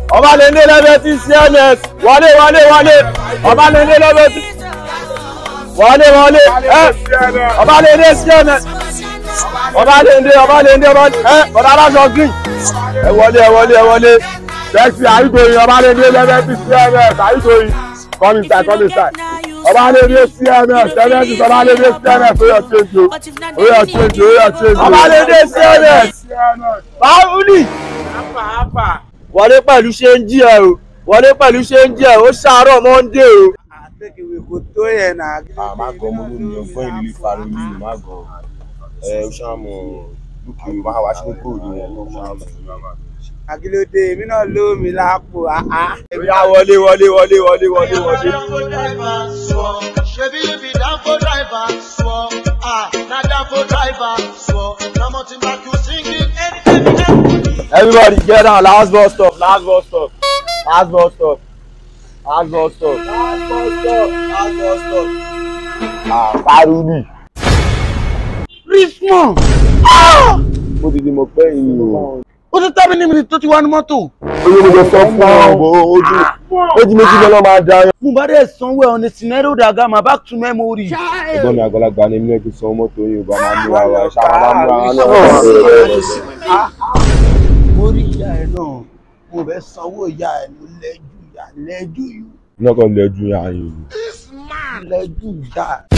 ọba lè ní lẹ́bẹ̀ẹ́ tí cms wọlé wọlé wọlé ọba lè ní lẹ́bẹ̀ẹ́ tí wọlé wọlé ẹ ọba lè ní cms ọba lè ní ọba lè ní ọba ẹ ọba aláṣọ green ẹ wọlé ẹ wọlé ẹ wọlé sẹ́ẹ̀sì àyíkòyìn ọba lè ní lẹ́bẹ̀ẹ́ tí cms àyíkòyìn come inside come inside ọba lè ní cms cms ọba lè ní cms ó yọ change o ó yọ change o ó yọ change o ọba lè ní cms báwùlì wọlé pẹ̀lú ṣe ń jí ẹ o wọlé pẹ̀lú ṣe ń jí ẹ o ṣàárọ̀ mọ́ndé o. àtẹkẹwé kò tó yẹn náà. má gọ mo ló ní ọgbọ́n ìlú ìfarò ní ìlú má gọ ẹ o ṣàmù dúkìá máa wá sínú kóòdù wọn o ṣàmù. àkìlódé èmi náà ló mi lápò àá. ìyá wọlé wọlé wọlé wọlé wọlé wọlé. Shebi you be Danfo driver, swore. Ah, na Danfo driver, swore. Na mountain back you singing. everybody get down last bus stop last bus stop last bus stop last bus stop last bus stop last bus stop. ah paruni. Richmond mo ti di mo pẹ́ yìí o. ó ti tẹ́mi ní mi tó ti wá ní mọ́tò. oye mo jẹ sọ fún ọ bó ojú ojú méjì lọ́nà máa da yẹn. mo bá dẹ̀ sanwó ẹ̀ ọ̀nà sinero daga ma back to memory. ẹ̀gbọ́n mi àgbàlagbà ni mi ò fi san mọ́tò yìí o bá máa múra wa ṣáà máa múra wa náà. mo rí ìyá ẹ náà mo fẹ́ sanwó ìyá ẹ ló lẹ́jú ìyá lẹ́jú lọ́kàn lẹ́jú yàrá yìí. lẹ́jú ìyá ẹ.